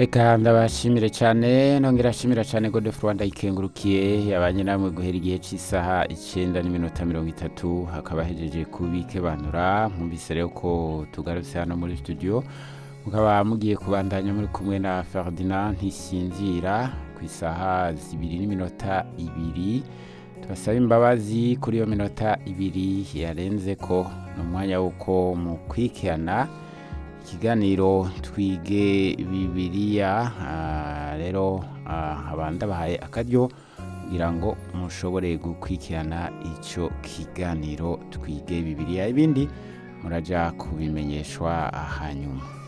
reka ndabashimire cyane nongera ashimira cyane godefro rwanda ikengurukiye yabanye namwe guhera igihe cy'isaha icyenda n'iminota mirongo itatu hakaba hejeje kubikebanura mwumvise rero ko tugarutse hano muri studio mukaba mugiye kubandanya muri kumwe na ferdinand ntisinzira ku isaha zibiri n'iminota ibiri tubasaba imbabazi kuri iyo minota ibiri yarenze ko ni umwanya w'uko mu kwikirana ikiganiro twige bibiriya ah, rero ah, abandi bahaye akaryo kugira ngo mushobore gukurikirana icyo kiganiro twige bibiriya ibindi muraja kubimenyeshwa hanyuma